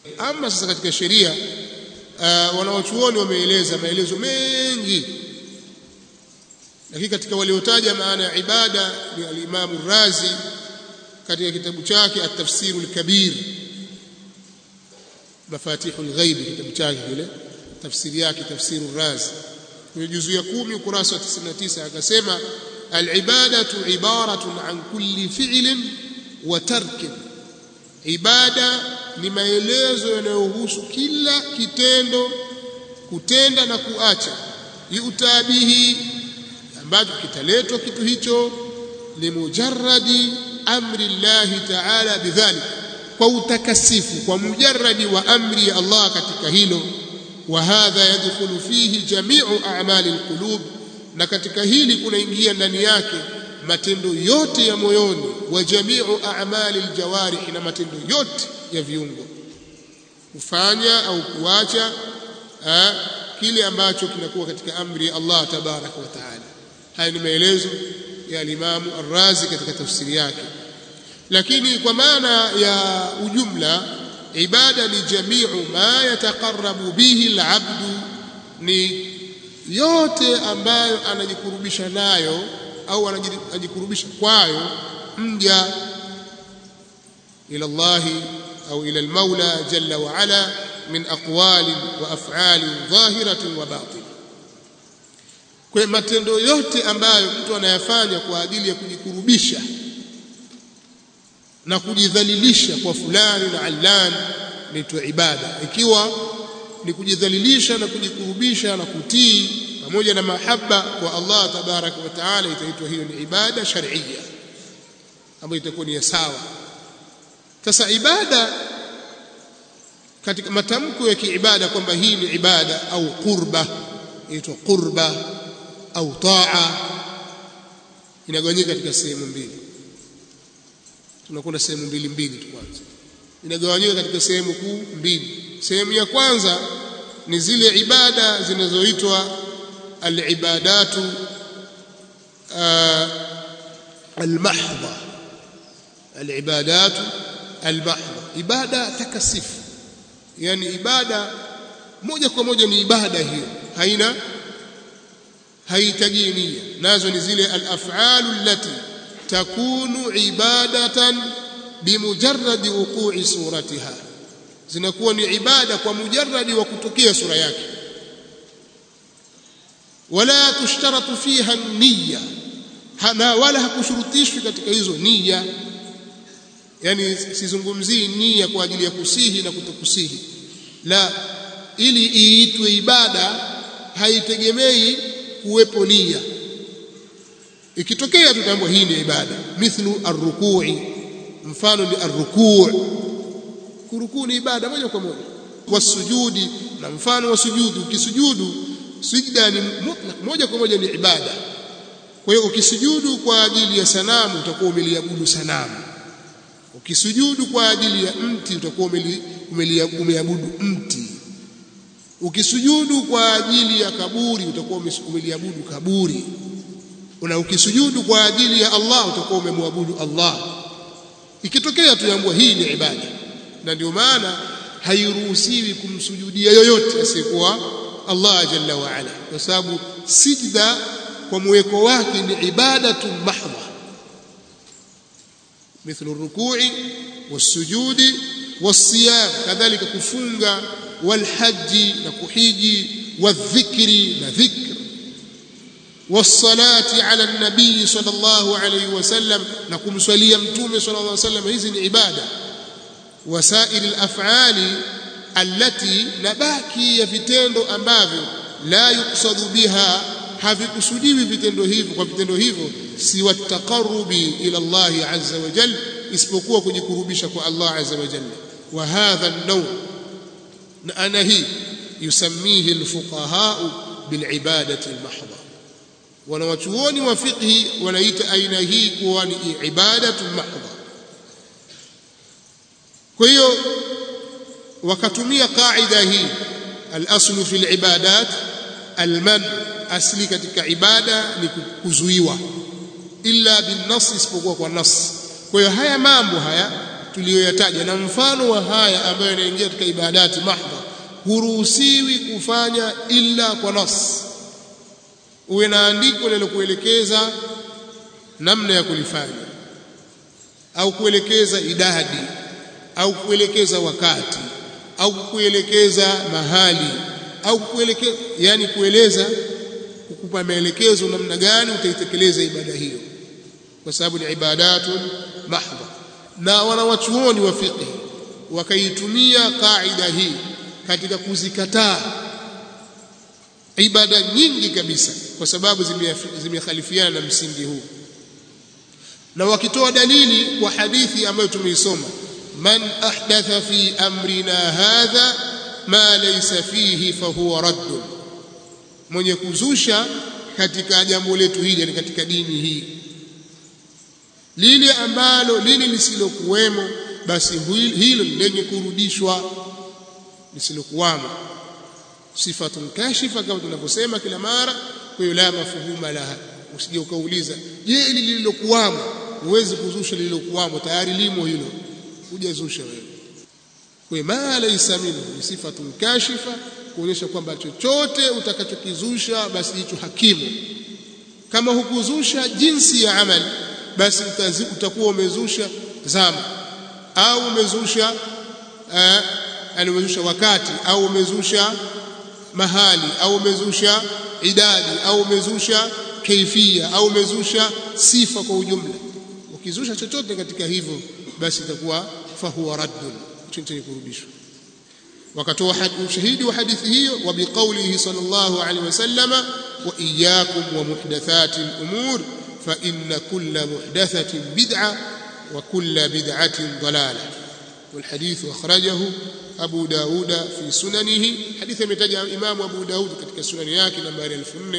ama sasa katika sheria uh, wanawachuoni wameeleza maelezo mengi lakini katika waliotaja maana ya ibada ni al-Imam Razi katika kitabu chake at-Tafsir al-Kabir Mafatihul Ghaib kitabu chake kile tafsiri yake Tafsir Razi kwenye juzu ya 10 ukurasa wa 99 akasema al-ibadatu ibaratun an kulli fi'lin wa tarkin ibada ni maelezo yanayohusu kila kitendo kutenda na kuacha yutabihi ambacho kitaletwa kitu hicho limujarradi amri llahi taala bidhalik kwa utakasifu kwa mujarradi wa amri ya Allah katika hilo wa hadha yadkhulu fihi jami'u a'mali alqulub na katika hili kunaingia ndani yake matendo yote ya moyoni wa jami'u a'mali aljawarih na matendo yote ya viungo kufanya au kuacha kile ambacho kinakuwa katika amri ya Allah tabaraka wa taala haya ni maelezo ya alimamu Ar-Razi katika tafsiri yake lakini kwa maana ya ujumla ibada ni jamiu ma yataqarrabu bihi al-abdu ni yote ambayo anajikurubisha nayo au anajikurubisha kwayo mja ila Allah au ila al-Maula jalla wa ala min aqwali wa af'ali dhahiratin wa batin kwa matendo yote ambayo mtu anayafanya kwa ajili ya kujikurubisha na kujidhalilisha kwa fulani na allan ni ibada ikiwa ni kujidhalilisha na kujikurubisha na kutii pamoja na mahaba kwa Allah tabaraka wa taala itaitwa hiyo ni ibada shar'iyya ambayo itakuwa ni sawa sasa ibada katika matamko ya kiibada kwamba hii ni ibada au qurba inaitwa qurba au taa inagawanyika katika sehemu mbili tunakwenda sehemu mbili mbili tu kwanza inagawanyika katika sehemu kuu mbili sehemu ya kwanza ni zile ibada zinazoitwa alibadatu almahdha alibadatu almahdha ibada takasifu yani ibada moja kwa moja ni ibada hiyo haina haihitaji nia nazo ni zile al-af'alu allati takunu ibadatan bimujarradi wuqu'i suratiha zinakuwa ni ibada kwa mujarradi wa kutokea sura yake wala tushtaratu fiha niyya na wala hakushurutishwi katika hizo nia yani sizungumzii nia kwa ajili ya kusihi na kutokusihi la ili iitwe ibada haitegemei kuwepo nia ikitokea tutambua hii ni ibada mithlu arrukui mfano ni arrukuu kurukuu ni ibada moja kwa moja wasujudi na mfano wa sujudu ukisujudu sijda ni mutlaq moja kwa moja ni ibada kwa hiyo ukisujudu kwa ajili ya sanamu utakuwa umeliabudu sanamu ukisujudu kwa ajili ya mti utakuwa umeabudu mti ukisujudu kwa ajili ya kaburi utakuwa umeliabudu kaburi na ukisujudu kwa ajili ya Allah utakuwa umemwabudu Allah ikitokea tuambua hii ni ibada na ndio maana hairuhusiwi kumsujudia yoyote asiyekuwa Allah jalla wa ala kwa sababu sijda kwa mweko wake ni ibadatu mahdha مثل الركوع والسجود والصيام كذلك كفunga والحج نكحيجي والذكر نذكر والصلاة على النبي صلى الله عليه وسلم نقوم صليا متومه صلى الله عليه وسلم هذه عبادة وسائر الأفعال التي نباكي vitendo ambavyo la yuqsadu biha havikusudiwi vitendo hivyo kwa vitendo hivyo si wataqarrubi ila Allah azza wa jalla isipokuwa kujikurubisha kwa Allah azza wa jalla wa hadha an-naw na ana hii yusammihi al-fuqaha bil-ibadati al-mahdha wanawachuoni wa fiqhi wanaita aina hii kuwa ni ibadatu mahdha kwa hiyo wakatumia qaida hii al-aslu fi al-ibadat al-man asli katika ibada ni kuzuiwa illa bin nas isipokuwa kwa nas kwa hiyo haya mambo haya tuliyoyataja na mfano wa haya ambayo yanaingia katika ibadati mahdha huruhusiwi kufanya illa kwa nas uwe na andiko linalokuelekeza namna ya kulifanya au kuelekeza idadi au kuelekeza wakati au kuelekeza mahali au kuelekeza yani kueleza kukupa maelekezo namna gani utaitekeleza ibada hiyo kwa sababu ni ibadatun mahdha na wanawachuoni wa fiqh wakaitumia kaida hii katika kuzikataa ibada nyingi kabisa kwa sababu zimekhalifiana na msingi huu na wakitoa dalili kwa hadithi ambayo tumeisoma man ahdatha fi amrina hadha ma laysa fihi fahuwa radd mwenye kuzusha katika jambo letu hili yani katika dini hii lile ambalo lile lisilokuwemo basi hilo lenye kurudishwa lisilokuwamo sifatun kashifa kama tunavyosema kila mara kwa hiyo la mafuhuma laha usije ukauliza je ili lililokuwamo huwezi kuzusha lililokuwamo tayari limo hilo hujazusha wewe kwa ma laysa minhu ni sifatun kashifa kuonyesha kwamba chochote utakachokizusha basi hicho hakimu kama hukuzusha jinsi ya amali basi utakuwa umezusha zama au umezusha yani umezusha wakati au umezusha mahali au umezusha idadi au umezusha kaifia au umezusha sifa kwa ujumla ukizusha chochote katika hivyo basi itakuwa fahuwa raddun chenye kurudishwa wakatoa ushahidi wa hadithi hiyo wa biqaulihi sallallahu alaihi wasallama wa iyyakum wa muhdathati al-umur fa inna kulla muhdathatin bid'a wa kulla bid'atin dalalah والحديث أخرجه أبو داود في سننه حديث يمتجع إمام أبو داود katika sunani yake nambari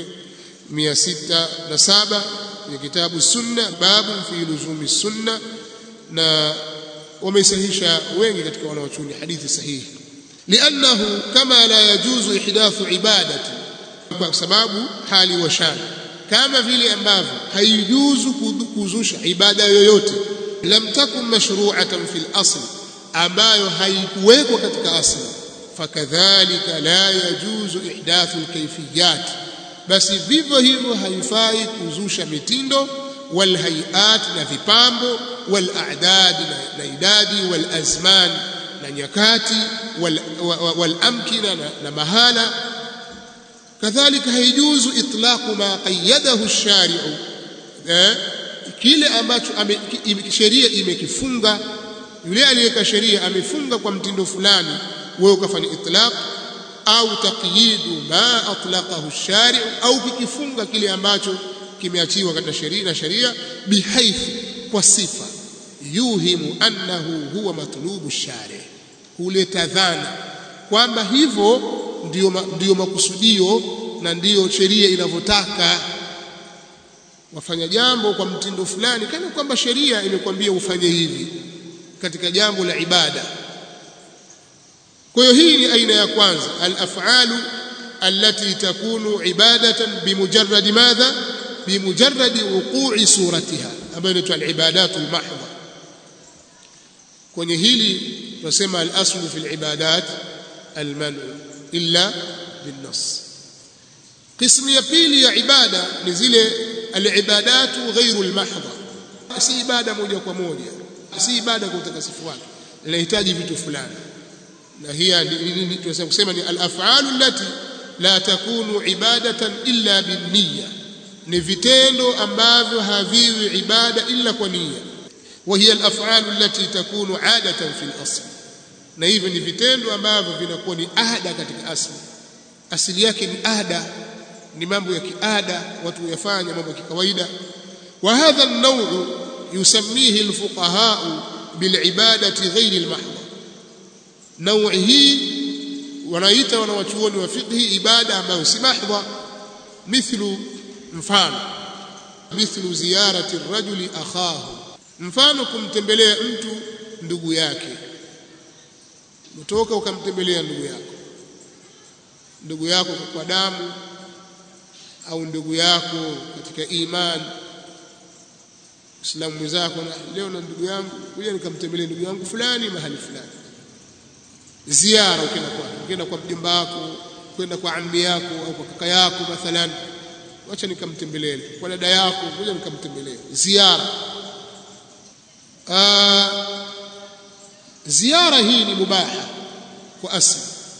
4607 ya kitabu sunna babu fi luzumi sunna na wamesahisha wengi katika wanaochuni hadithi sahihi لأنه كما لا يجوز إحداث عبادة kwa sababu hali wa shani kama vile ambavyo haijuzu kuzusha ibada yoyote lam takun mashru'atan fil asl ambayo haikuwekwa katika asli fakadhalika la yajuzu ihdathu alkayfiyat basi vivyo hivyo haifai kuzusha mitindo wal hayat na vipambo wal a'dad na idadi wal azman na nyakati wal, wal amkina na, na mahala kadhalika haijuzu itlaqu ma qayyadahu ash-shari'u eh, kile ambacho sheria imekifunga yule aliyeka sheria amefunga kwa mtindo fulani wewe ukafanya itlaq au taqyidu ma atlaqahu ash-shari'u au kikifunga kile ambacho kimeachiwa katika sheria na sheria bihayth kwa sifa yuhimu annahu huwa matlubu ash-shari' huleta dhana kwamba hivyo ndiyo, ndiyo makusudio na ndiyo sheria inavyotaka wafanya jambo kwa mtindo fulani kana kwamba sheria imekwambia ufanye hivi katika jambo la ibada kwa hiyo hii ni aina ya kwanza al-af'alu allati takunu ibadatan bimujarrad madha bimujarrad wuqu'i suratiha ambayo inaitwa al-ibadatu al-mahdha kwenye hili tunasema al-aslu fi al-ibadat al-man'u illa bin-nas qismu ya pili ya ibada ni zile al-ibadatu ghairu al-mahdha si ibada moja kwa moja si ibada kwa utakasifu wake inahitaji vitu fulani na hii tunasema kusema ni al-af'alu allati la takunu ibadatan illa bin-niyya ni vitendo ambavyo haviwi ibada illa kwa nia wa hiya al-af'alu allati takunu 'adatan fil asl na hivyo ni vitendo ambavyo vinakuwa ni ada katika asli asili yake ni ada ni mambo ya kiada watu huyafanya mambo ya kikawaida wa hadha an-naw'u yusammihi al-fuqaha bil'ibadati ghayri al-mahdha naui hii wanaita wanawachuoni wa fiqhi ibada ambayo si mahdha mithlu mfano mithlu ziyarati rajuli akhahu mfano kumtembelea mtu ndugu yake utoka ukamtembelea ndugu yako ndugu yako kwa damu au ndugu yako katika imani Muislamu mwenzako na leo na ndugu yangu kuja nikamtembelee ndugu yangu fulani mahali fulani ziara ukienda kwa ukienda kwa mjomba wako kwenda kwa ammi yako au kwa kaka yako mathalan wacha nikamtembelee kwa dada yako kuja nikamtembelee ziara Aa, ziara hii ni mubaha kwa asli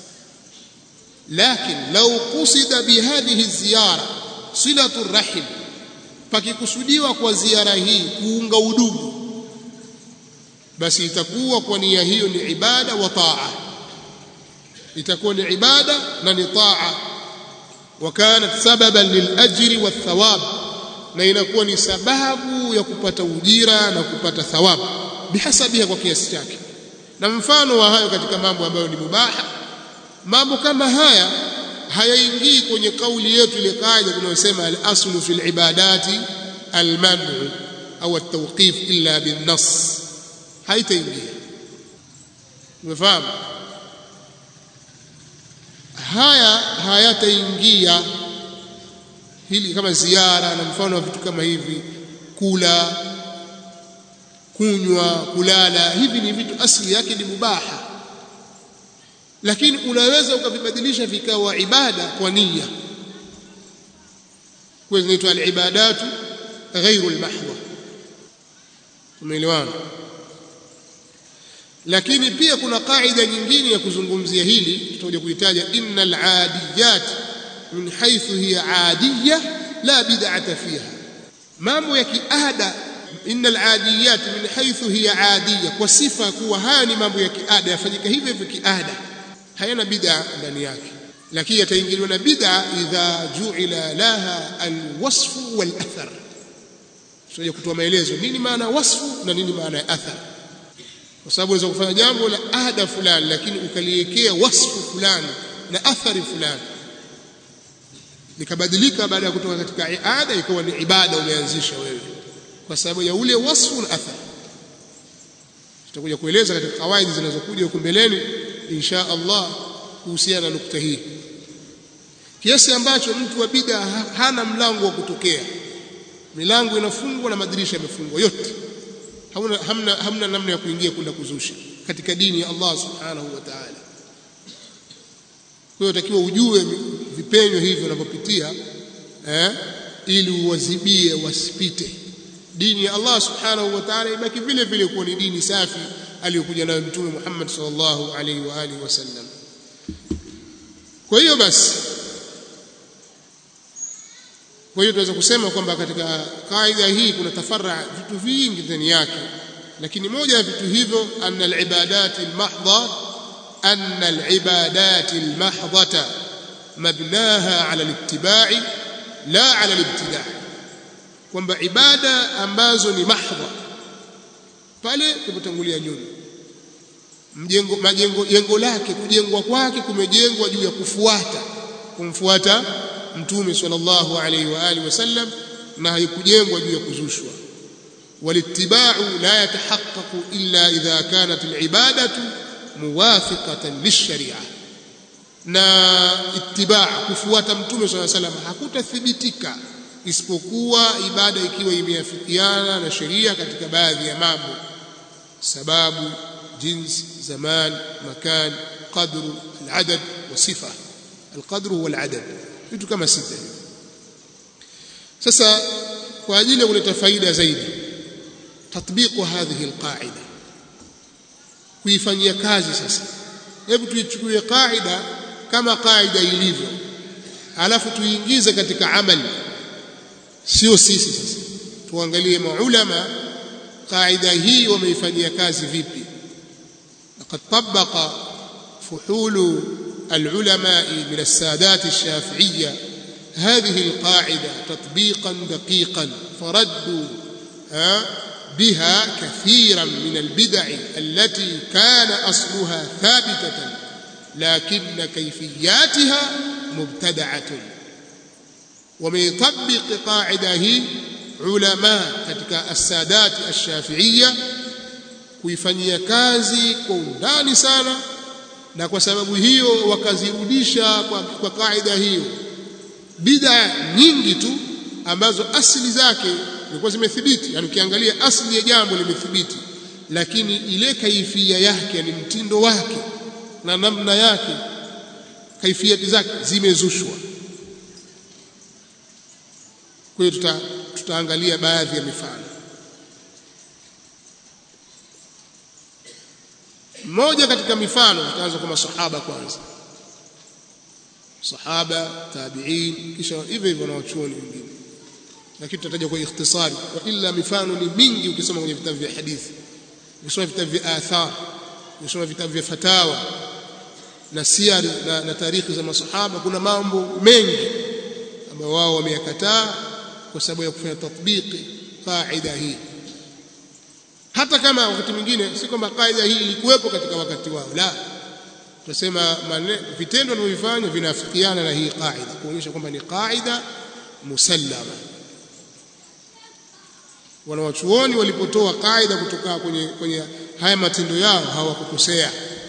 لكن لو قصد بهذه الزيارة صلة الرحم pakikusudiwa kwa ziara hii kuunga udugu basi itakuwa kwa nia hiyo ni ibada wa taa itakuwa ni ibada na ni taa wa kanat sababan lilajri wathawab na inakuwa ni sababu ya kupata ujira na kupata thawabu bihasabiha kwa kiasi chake na mfano wa hayo katika mambo ambayo ni mubaha mambo kama haya hayaingii kwenye kauli yetu ile kaida tunayosema al-aslu fil ibadati al-man'u au at-tawqif illa bin-nass haitaingia umefahamu haya hayataingia hili kama ziara na mfano wa vitu kama hivi kula kunywa kulala hivi ni vitu asili yake ni mubaha lakini unaweza ukavibadilisha vikawa ibada kwa nia kwa zinaitwa al-ibadatu ghairu al-mahdha umeelewana lakini pia kuna kaida nyingine ya kuzungumzia hili tutakuja kuitaja innal adiyat min haythu hiya adiyya la bid'ata fiha mambo ya kiada innal adiyat min haythu hiya adiyya kwa sifa kuwa haya ni mambo ya kiada yafanyika hivyo hivyo kiada hayana bid'a ndani yake lakini yataingiliwa na bid'a idha ju'ila laha alwasfu walathar tutaje kutoa maelezo nini maana wasfu na nini maana ya athar kwa sababu unaweza kufanya jambo la ada fulani lakini ukaliwekea wasfu fulani na athari fulani likabadilika baada ya kutoka katika ada ikawa ni ibada umeanzisha wewe kwa sababu ya ule wasfu na athar tutakuja kueleza katika kawaidi zinazokuja huko mbeleni insha Allah kuhusiana na nukta hii kiasi ambacho mtu wa bid'a hana mlango wa kutokea milango inafungwa na madirisha yamefungwa yote hamna, hamna, hamna namna ya kuingia kwenda kuzusha katika dini ya Allah subhanahu wa ta'ala kwa hiyo takiwa ujue vipenyo hivyo vinavyopitia eh, ili uwazibie wasipite dini ya Allah subhanahu wa ta'ala ibaki vile vile kuwa ni dini safi aliyokuja nayo mtume Muhammad sallallahu alaihi wa alihi wasallam kwa hiyo basi kwa hiyo tunaweza kusema kwamba katika kaida hii kuna tafarra vitu vingi ndani yake lakini moja ya vitu hivyo anna al-ibadat al-mahdha anna al-ibadat al-mahdhata mabnaha ala al-ittiba'i la ala al-ibtida' kwamba ibada ambazo ni mahdha pale tulipotangulia nyuma mjengo majengo jengo lake kujengwa kwake kumejengwa juu ya kufuata kumfuata mtume sallallahu alaihi wa alihi wasallam na haikujengwa juu ya kuzushwa walittiba'u la yatahaqqaqu illa idha kanat alibadatu muwafiqatan lisharia na ittiba' kufuata mtume sallallahu alaihi wasallam hakutathibitika isipokuwa ibada ikiwa imeafikiana na sheria katika baadhi ya mambo sababu جنس زمان مكان قدر العدد وصفة القدر هو العدد vitu kama sita sasa kwa ajili ya kuleta faida zaidi tatbiqu hadhihi alqaida kuifanyia kazi sasa hebu tuichukue kaida kama kaida ilivyo alafu tuiingize katika amali sio sisi sasa tuangalie maulama kaida hii wameifanyia kazi vipi لقد طبق فحول العلماء من السادات الشافعية هذه القاعدة تطبيقا دقيقا فردوا بها كثيرا من البدع التي كان أصلها ثابتة لكن كيفياتها مبتدعة ومن يطبق قاعدة هي علماء كتك السادات الشافعية kuifanyia kazi kwa undani sana na kwa sababu hiyo wakazirudisha kwa, kwa kaida hiyo bid'a nyingi tu ambazo asili zake zilikuwa zimethibiti yani ukiangalia asli ya jambo limethibiti lakini ile kaifia yake ni mtindo wake na namna yake kaifiati zake zimezushwa kwa hiyo tuta, tutaangalia baadhi ya mifano mmoja katika mifano tutaanza kwa masahaba kwanza sahaba tabi'in kisha hivyo hivyo na wachuoni wengine lakini tutataja kwa ikhtisari wa illa mifano ni mingi ukisoma kwenye vitabu vya hadithi ukisoma vitabu vya athar ukisoma vitabu vya fatawa na siari na, na tarikhi za masahaba kuna mambo mengi ambayo wao wameyakataa kwa sababu ya kufanya tatbiki qaida hii hata kama wakati mwingine si kwamba kaida hii ilikuwepo katika wakati wao la tunasema vitendo wanavyofanya vinafikiana na hii kaida kuonyesha kwamba ni kaida musallama wanawachuoni walipotoa kaida kutoka kwenye, kwenye haya matendo yao hawakukosea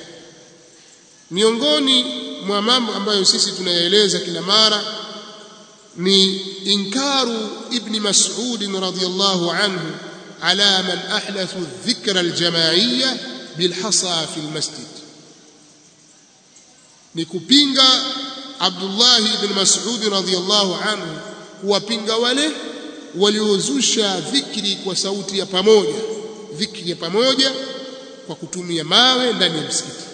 miongoni mwa mambo ambayo sisi tunayaeleza kila mara ni inkaru ibni mas'ud radhiyallahu anhu ala man ahdathu dhikra aljamaiyya bilhasa fi almasjid ni kupinga Abdullah ibn Mas'ud radhiyallahu anhu kuwapinga wale waliozusha dhikri kwa sauti ya pamoja dhikri ya pamoja kwa kutumia mawe ndani ya msikiti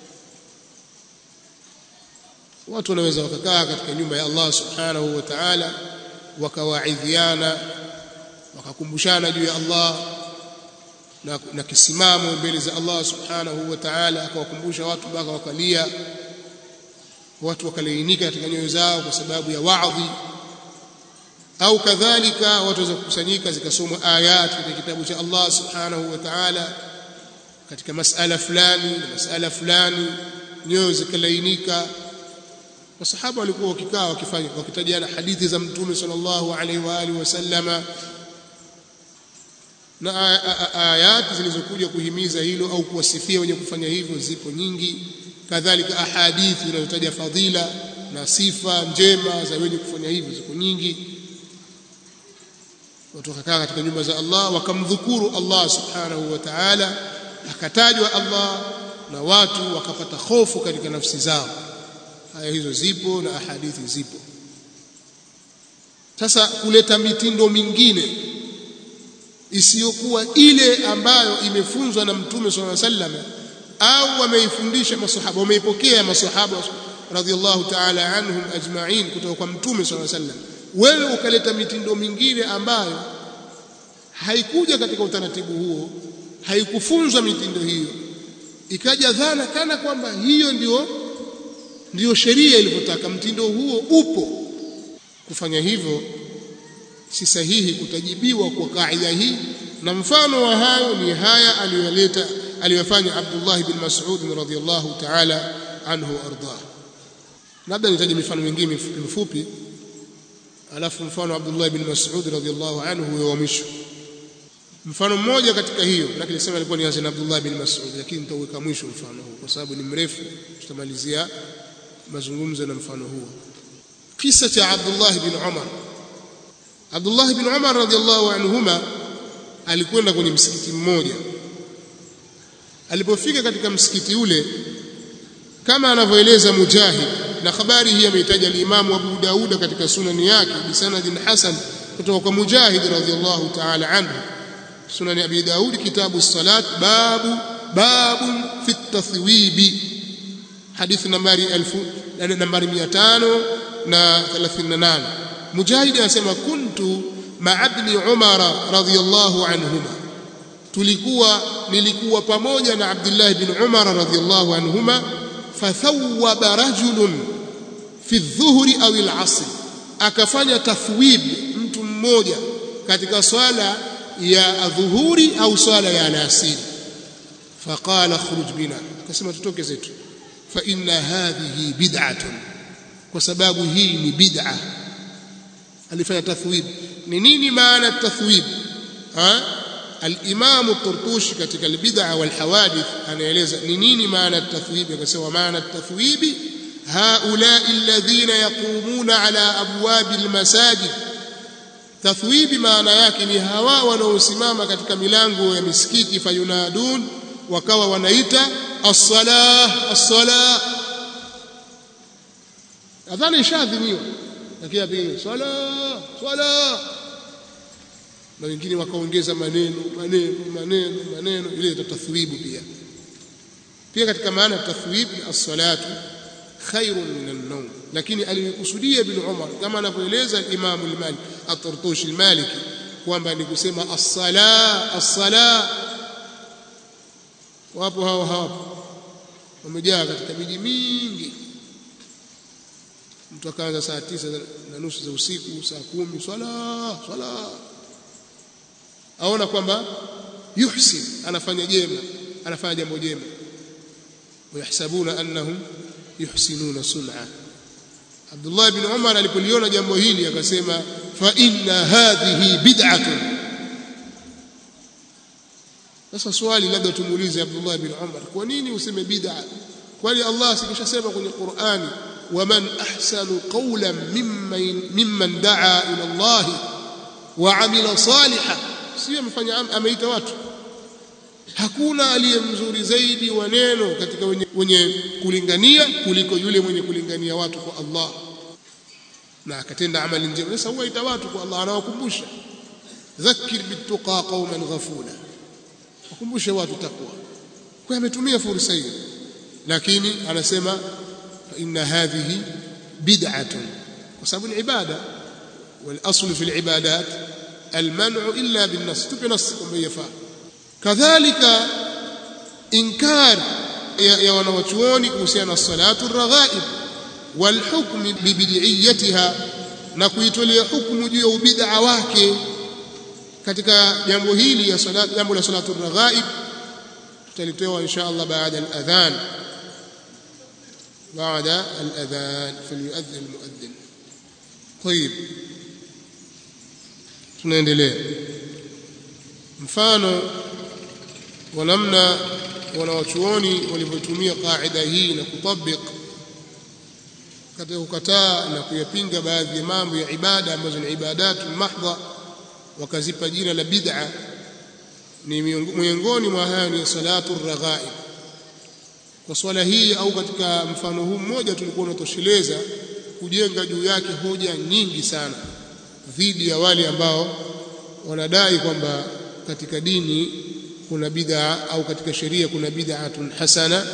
watu wanaweza wakakaa katika nyumba ya Allah subhanahu wa ta'ala wakawaidhiana wakakumbushana juu ya Allah na, na kisimamo mbele za Allah subhanahu wa ta'ala akawakumbusha watu mpaka wakalia watu wakalainika katika nyoyo zao kwa sababu ya waadhi au kadhalika watu waweza kukusanyika zikasomwa ayat katika kitabu cha Allah subhanahu wa ta'ala katika masala fulani na masala fulani nyoyo zikalainika masahaba walikuwa wakikaa wakifanya wakitajiana hadithi za mtume sallallahu alaihi wa alihi wasallama na ayati zilizokuja kuhimiza hilo au kuwasifia wenye kufanya hivyo zipo nyingi kadhalika ahadithi zinazotaja fadhila na sifa njema za wenye kufanya hivyo ziko nyingi watu wakakaa katika nyumba za Allah wakamdhukuru Allah subhanahu wa ta'ala akatajwa Allah na watu wakapata hofu katika nafsi zao haya hizo zipo na ahadithi zipo sasa kuleta mitindo mingine isiyokuwa ile ambayo imefunzwa na mtume sallallahu alaihi wasallam au wameifundisha masahaba wameipokea masahaba radhiallahu ta'ala anhum ajma'in kutoka kwa mtume sallallahu alaihi wasallam wewe ukaleta mitindo mingine ambayo haikuja katika utaratibu huo haikufunzwa mitindo hiyo ikaja dhana kana kwamba hiyo ndio ndio sheria ilivyotaka mtindo huo upo kufanya hivyo si sahihi kutajibiwa kwa kaida hii na mfano wa hayo ni haya aliyoleta aliyofanya Abdullah bin Mas'ud radhiyallahu ta'ala anhu ardah labda nitaje mifano mingine mifupi alafu mfano Abdullah bin Mas'ud radhiyallahu anhu wa mwisho mfano mmoja katika hiyo lakini sema alikuwa nianze na Abdullah bin Mas'ud lakini nitaweka mwisho mfano huu kwa sababu ni mrefu tutamalizia mazungumzo na mfano huo kisa cha Abdullah bin Umar Abdullah bin Umar radhiallahu anhuma alikwenda kwenye msikiti mmoja alipofika katika msikiti ule kama anavyoeleza Mujahid na habari hii ameitaja al-Imam Abu Dauda katika sunani yake bisanadin hasan kutoka kwa Mujahid radhiallahu ta'ala anhu sunan Abi Daud kitabu salat babu babu fi tathwibi hadithi nambari 1000 nambari 538 Mujahid anasema kuntu ma'a ibn Umar radhiyallahu anhuma tulikuwa nilikuwa pamoja na Abdullah ibn Umar radhiyallahu anhuma fathawwaba rajulun fi dhuhri au al-asr akafanya tathwib mtu mmoja katika swala ya dhuhuri au swala ya alasiri faqala khruj bina akasema tutoke zetu fa inna hadhihi bid'atun kwa sababu hii ni bid'a alifanya tathwib ni nini maana tathwib ha الإمام الطرطوشي katika البدع والحوادث anaeleza ni nini maana التثويب akasema maana التثويب هؤلاء الذين يقومون على أبواب المساجد tathwibi maana yake ni hawa wanaosimama katika milango ya misikiti fayunadun wakawa wanaita as-salah as-salah adhana ishadhiniwa lakini apige swala swala na wengine wakaongeza maneno maneno maneno maneno ile tathwibu pia pia katika maana ya tathwib as-salatu khairun min an-nawm lakini alikusudia ibn Umar kama anavyoeleza Imam al-Malik at-Tartushi al-Maliki kwamba ni kusema as-sala as-sala wapo hao hapo wamejaa katika miji mingi mtu akaanza saa tisa na nusu za usiku saa kumi swala swala aona kwamba yuhsin anafanya jema anafanya jambo jema wayahsabuna annahum yuhsinuna sun'a Abdullah ibn Umar alipoliona jambo hili akasema fa inna hadhihi bid'atun sasa swali labda tumuulize Abdullah ibn Umar kwa nini useme bid'a kwani Allah sikishasema kwenye Qur'ani waman ahsanu qawlan mimman mimman da'a ila Allah wa amila salihan sio amefanya ameita watu hakuna aliye mzuri zaidi wa neno katika wenye, wenye kulingania kuliko yule mwenye kulingania watu kwa Allah na akatenda amali njema sasa huwaita watu kwa Allah anawakumbusha dhakkir bituqa qauman ghafula wakumbushe watu takwa kwa ametumia fursa hiyo lakini anasema inna hadhihi bid'atun kwa sababu ni ibada wal aslu fi al ibadat al man'u illa bin nas tupe nas kwamba yafaa kadhalika inkar ya, ya wanawachuoni kuhusiana na salatu raghaib wal hukm bi bid'iyatiha na kuitolea hukumu juu ya ubid'a wake katika jambo hili ya salatu jambo la salatu raghaib tutalitoa insha Allah baada al-adhan بعد الأذان فليؤذن المؤذن طيب tunaendelea mfano wa namna wanawachuoni walivyotumia qaida hii na kutabik katika kukataa na kuyapinga baadhi ya mambo ya ibada ambazo ni ibadatu mahdha wakazipa jina la bid'a ni miongoni mwa hayo ni salatu raghaib kwa swala hii au katika mfano huu mmoja tulikuwa unatosheleza kujenga juu yake hoja nyingi sana dhidi ya wale ambao wanadai kwamba katika dini kuna bid'a au katika sheria kuna bid'atun hasana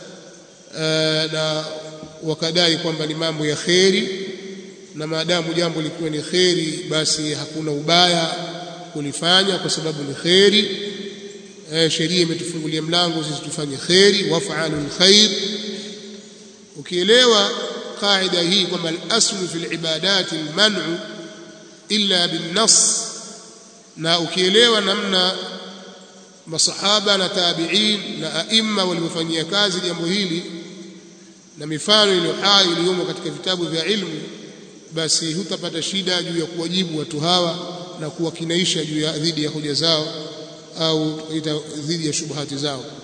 na wakadai kwamba ni mambo ya kheri na maadamu jambo likiwa ni kheri basi hakuna ubaya kulifanya kwa sababu ni kheri sheria imetufungulia mlango sisi tufanye kheri waf'alu alkhair ukielewa qaida hii kwamba al-aslu fil ibadat al-man'u illa bin-nass na ukielewa namna masahaba na tabi'in na aima waliofanyia kazi jambo hili na mifano iliyo hai iliyomo katika vitabu vya ilmu basi hutapata shida juu ya kuwajibu watu hawa na kuwakinaisha juu ya dhidi ya hoja zao au dhidi ya shubuhati zao